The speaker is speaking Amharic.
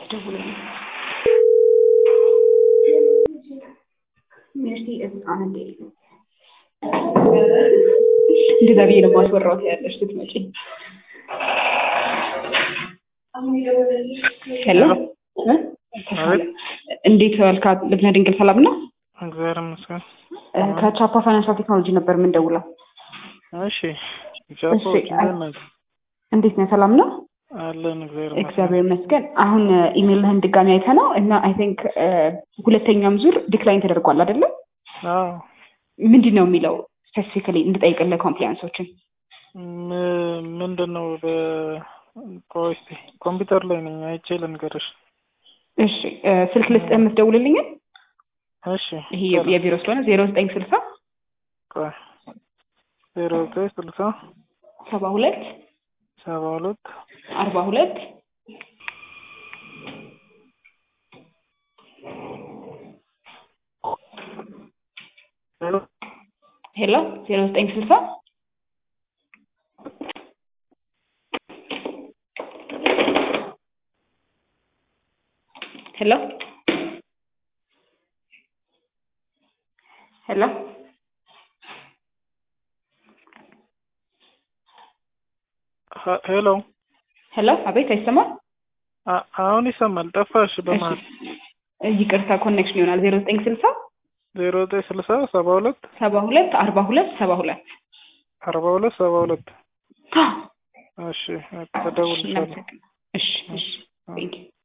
ደውልልኝ። ሜርሲ ህፃን እንዴ እንደዛ ብዬ ነው ማስወራው ያለሽ ስትመጪ። ሄሎ እንዴት ዋልካ? ልብነ ድንግል ሰላም ነው? እግዚአብሔር ይመስገን። ከቻፓ ፋይናንሻል ቴክኖሎጂ ነበር የምንደውለው። እሺ ጃፖ እሺ፣ እንደምን ነህ? እንዴት ነው? ሰላም ነው? አለን እግዚአብሔር ይመስገን። እግዚአብሔር ይመስገን። አሁን ኢሜልህን ድጋሚ አይተ ነው እና አይ ቲንክ ሁለተኛም ዙር ዲክላይን ተደርጓል አይደለም? አዎ ምንድን ነው የሚለው ስፔሲፊካሊ እንድጠይቅልህ ኮምፕሊያንሶችን ም- ምንድን ነው በ- ቆይ እስኪ ኮምፒውተር ላይ ነኝ አይቼ ልንገርሽ። እሺ እ፣ ስልክ ልስጥህ የምትደውልልኝን እሺ ይሄ የቢሮ ስለሆነ ዜሮ ዘጠኝ ስልሳ ቆይ ዜሮ ዘጠኝ ስልሳ ሰባ ሁለት ሰባ ሁለት አርባ ሁለት ዜሮ ሄሎ ዜሮ ዘጠኝ ስልሳ ሄሎ ሄሎ ሀ- ሄሎ ሄሎ አቤት አይሰማም አ- አሁን ይሰማል። ጠፋሽ በመሀል። እሺ ይቅርታ ኮኔክሽን ይሆናል ዜሮ ዘጠኝ ስልሳ ዜሮ ዘጠኝ ስልሳ ሰባ ሁለት ሰባ ሁለት አርባ ሁለት ሰባ ሁለት አርባ ሁለት ሰባ ሁለት እሺ ተደውልሻለሁ። እሺ እሺ ቴንክ ዩ